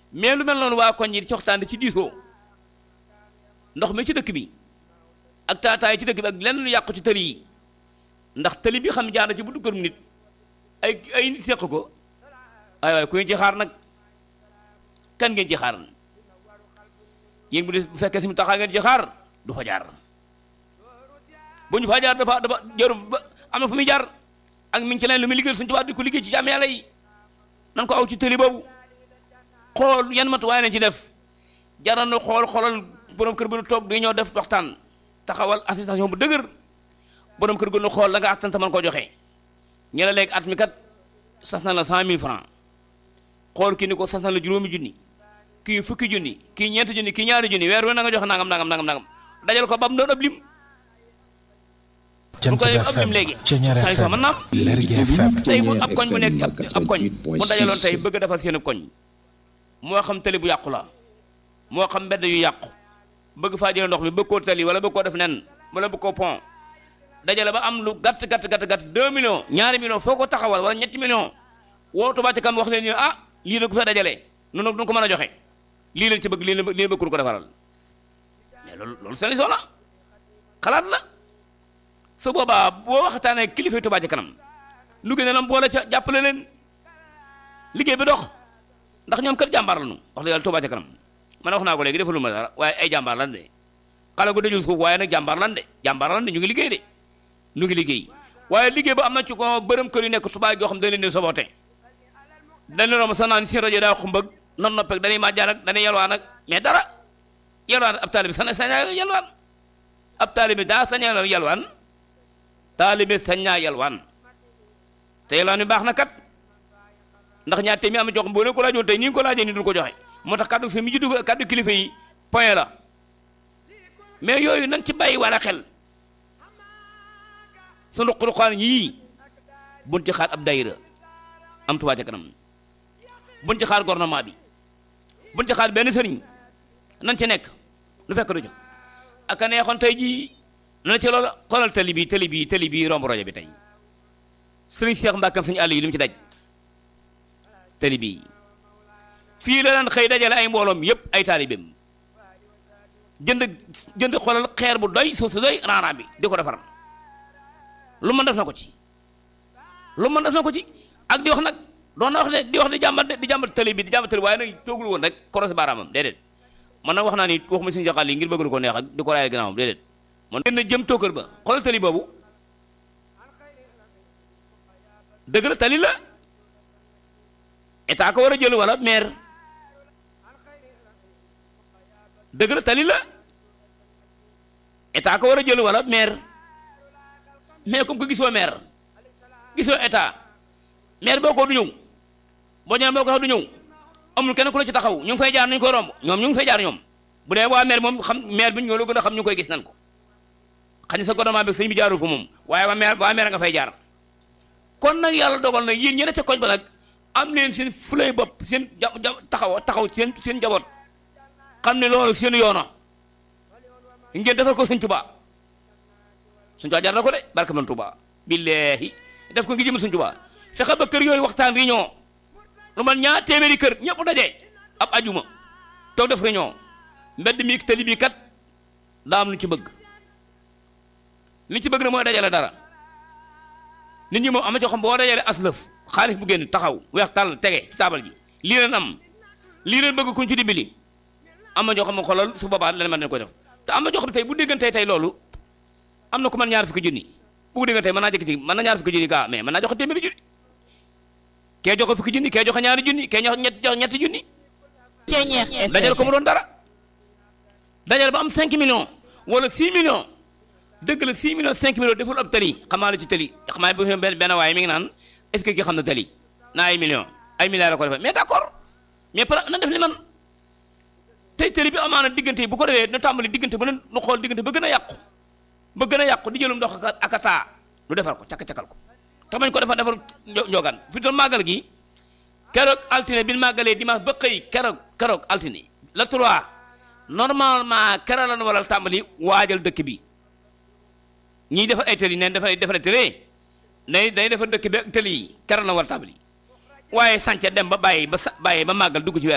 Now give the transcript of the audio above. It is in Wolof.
mais lu mel noonu waa koñ yi ci waxtaan ci diisoo ndox mi ci dëkk bi ak taataay ci dëkk bi ak lenn lu yàqu ci tëli yi ndax tëli bi xam jaar na ci bu duggal nit ay ay nit seq ko ay waay ku ngeen ci xaar nag kan ngeen ci xaar yéen bu dee bu fekkee si mu taxaa ngeen ci xaar du fa jaar bu ñu fa jaar dafa dafa jaru ba am na fu muy jaar ak mi ngi ci leen lu muy liggéey suñu tubaab di ko liggéey ci jàmm yàlla yi nan ko aw ci tëli boobu xool yan matuwaay lañ ci def jaral na xool xoolal borom kër bu nu toog di ñoo def waxtaan taxawal association bu dëgër borom kër gu nu xool la nga attanta man koo joxe ñu la léegi at mi kat sas na la cent mille francs xool kii ni ko sas na la juróomi junni kii fukki junni kii ñeenti junni kii ñaari junni weer wi na nga joxe nangam nangam nangam nangam dajal ko ba mu doon ab lim Jant bu ko def ab FM lim léegi Ceñeer saa yu sax mën naa am Lergui FM tey bu ab koñ bu nekk ab ab koñ bu dajaloon tey bëgg a defar seen koñ moo xam tali bu yàqu la moo xam mbedd yu yàqu bëgg faa jëlee ndox mi bëgg koo tali wala bëgg koo def nen wala bëgg koo pont dajale ba am lu gàtt gàtt gàtt gàtt 2 millions ñaari millions foo ko taxawal wala ñetti millions woo Touba ca kanam wax leen ni ah lii la ko fee dajalee noonu du ko mën a joxe lii leen ci bëgg lii leen lii leen bëgg ko defaral mais loolu loolu solution la xalaat la su boobaa boo waxtaanee kilifa Touba ca kanam lu gën a lam boole ca jàppale leen liggéey bi dox ndax ñoom kat jàmbaar lañu wax dëgg yàlla Touba ca kanam man wax naa ko léegi defalu ma dara waaye ay jàmbaar lan de xale gu dajul suuf waaye nag jàmbaar lan de jàmbaar lan de ñu ngi liggéey de ñu ngi liggéey waaye liggéey ba am na ci ko bërëm kër yu nekk Touba yoo xam dañ leen di soboote dañ leen romb sax naan seen rajo daa xumbag non noppeeg dañuy màjjaan ak dañuy yalwaan ak mais dara yalwaan ab taalibe sañ sañaa yalwaan ab taalibe daa sañaa yalwaan taalibe sañaa yalwaan te yalwaan bi baax na kat ndax ñaar téeméer am na jox boo leen ko laajoon tey ni nga ko laajee ni duñ ko joxe moo tax kàddu si mi juddu kàddu kilifa yi point la mais yooyu nañ ci bàyyi wala xel sunu xuruxaan yii buñ ci xaar ab dayira am Touba ca kanam buñ ci xaar gouvernement bi buñ ci xaar benn sëriñ nañ ci nekk lu fekk du jox ak a neexoon tey jii na ci loolu xoolal tali bi tali bi tali bi romb rojo bi tey sëriñ Cheikh Mbàkkam suñu àll yi li mu ci daj tali bii fii la daan xëy dajale ay mbooloom yépp ay taalibeem jënd jënd xoolal xeer bu doy suuf su doy raaraan bi di ko defar lu mën def na ko ci lu mën def na ko ci ak di wax nag doon na wax ne di wax di jàmbat di jàmbat tali bi di jàmbat tali waaye nag toogul woon rek korosé baaraamam déedéet man nag wax naa ni waxuma suñu jaxal yi ngir bëgg ko neex ak di ko raayal gannaawam déedéet man gën na jëm tookër ba xoolal tali boobu dëgg la tali la état ko war a jël wala maire dëgg la tali la état ko war a jël wala maire mais comme que gisoo maire gisoo état maire boo ko du ñëw boo ñëwee boo ko du ñëw amul kenn ku la ci taxaw ñu ngi fay jaar nañu koy romb ñoom ñu ngi fay jaar ñoom bu dee waa maire moom xam maire bi ñoo la gën a xam ñu koy gis nan ko xañ sa gouvernement bi sëñ bi jaarul fa moom waaye waa maire waa maire nga fay jaar kon nag yàlla dogal nag yéen ñeneen ca koñ ba nag am leen seen fulay bopp seen ja taxaw taxaw seen seen njaboot xam ne loolu seen yoona ngeen defal ko sëñ Tuubaa sëñ Tuubaa jar na ko de barke man Tuubaa billaahi def ko ngi jëm sëñ Tuubaa fexe ba kër yooyu waxtaan réunion lu man ñaar téeméeri kër ñëpp daje ab ajuma toog def réunion mbedd mi tali bi kat daa am lu ci bëgg li ci bëgg na mooy dajale dara nit ñi moom am na ci xam boo dajale aslëf xaalis bu génn taxaw weex tàll tege ci taabal ji lii leen am lii leen bëgg kuñ ci dimbali am na ñoo xam ne xoolal su boobaa leen mën nañu koy def te am na ñoo xam ne tey bu déggantee tey loolu am na ku mën ñaar fukki junni bu déggantee mën naa jëkk ci mën na ñaar fukki junni gaa mais mën naa joxe téeméeri junni kee joxe fukki junni kee joxe ñaari junni kee joxe ñett joxe ñetti junni dajal ko mu doon dara dajal ba am 5 millions wala 6 millions dëgg la 6 millions 5 millions deful ab tali xamaa la ci tali xamaa bu benn benn waaye mi ngi naan est-ce que ki xam na tali naa ay millions ay milliards la ko defee mais d'accord mais par na def li man tey tali bi amaana diggante yi bu ko defee na tàmbali diggante bu ne nu xool diggante ba gën a yàqu ba gën a yàqu di jëlum ndox ak a taa lu defar ko cakk-cakkal ko te bañ ko defar defar njogaan fi doon màggal gi keroog altine bi màggalee dimanche ba xëy keroog keroog altine la trois normalement keroog la waral tàmbali waajal dëkk bi ñiy defar ay tëli neen defar defar tëli day day defar dëkk bi ak tëli yi keroog la war a tàmbali waaye sànce dem ba bàyyi ba sa bàyyi ba màggal dugg ci weer